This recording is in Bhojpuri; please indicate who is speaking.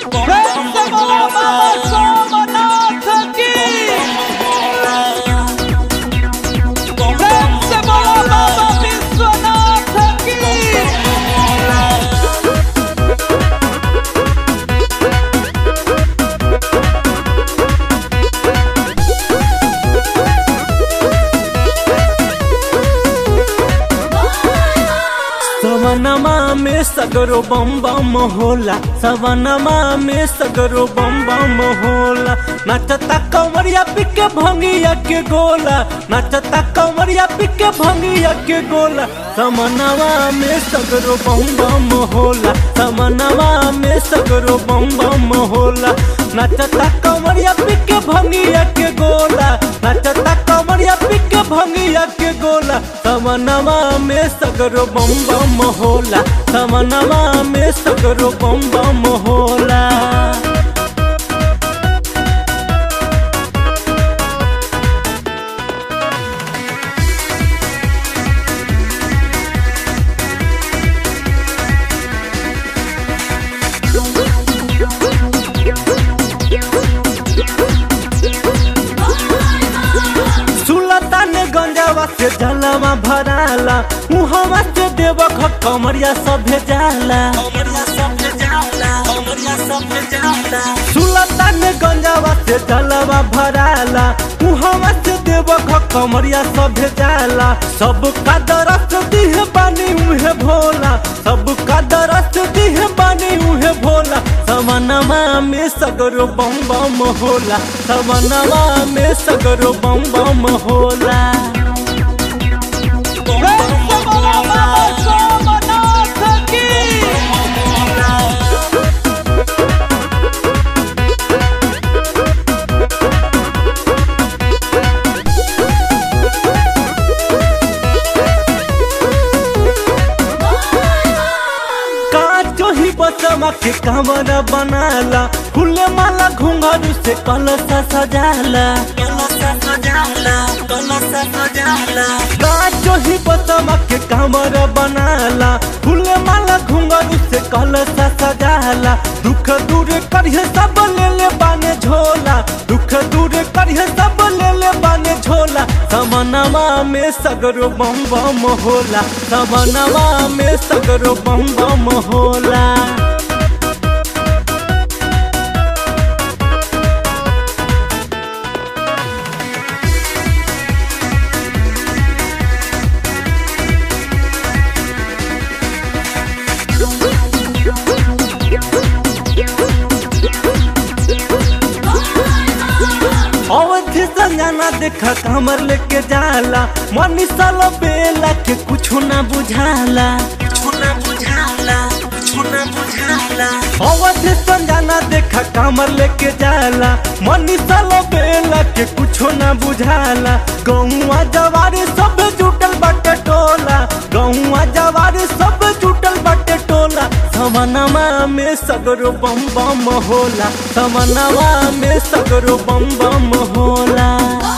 Speaker 1: प्रेम से बोलो बाबा सोमनाथ की प्रेम से बोलो बाबा विश्वनाथ की
Speaker 2: सवनमा में सगरो बम बम होला सवनमा में सगरो बम बम होला नचता कंवरिया पिके भंगिया के गोला नचता कंवरिया पिके भंगिया के गोला समनवा में सगरो बम बम होला समनवा में सगरो बम बम होला नचता कंवरिया पिके भंगिया के गोला नचता कंवरिया पिके भंगिया के गोला समनवा में सगरो बम बम होला समनवा में सगरो बम बम होला सुलतान गंजावा से जलवा भराला मुहवा से देव कमरिया सभे जाला सुलतान गंजावा से जलवा भराला मुहवा से देव कमरिया सभे जाला सब का दरस दिह बानी उहे भोला सब का दरस दिह बानी उहे भोला समनमा में सगरो बम बम होला समनमा में सगरो बम बम होला
Speaker 1: प्रेम से बोलो बाबा सोमनाथ की
Speaker 2: काचो ही बसमा के कमरा बनाला फूले माला घुंघरू से कलसा सजाला काचो ही बसमा के कमरा बनाला फूले माला घुंघरू से कलसा सजाला दुख दूर करिए सब ले ले बाने झोला दुख दूर करिए सब ले ले बाने झोला समनवा में सगरो बम बम होला समनवा में सगरो बम बम होला अवधि संजना देखा कमर लेके जाला मनी साल बेला के कुछ ना बुझाला अवधि संजना देखा कमर लेके जाला मनी साल बेला के कुछ ना बुझाला गौआ जवारी सब जुटल बाटे टोला गौआ जवारी सब जुटल बाटे टोला समनमा में सगरो बम बम होला समनमा में सगरो बम बम होला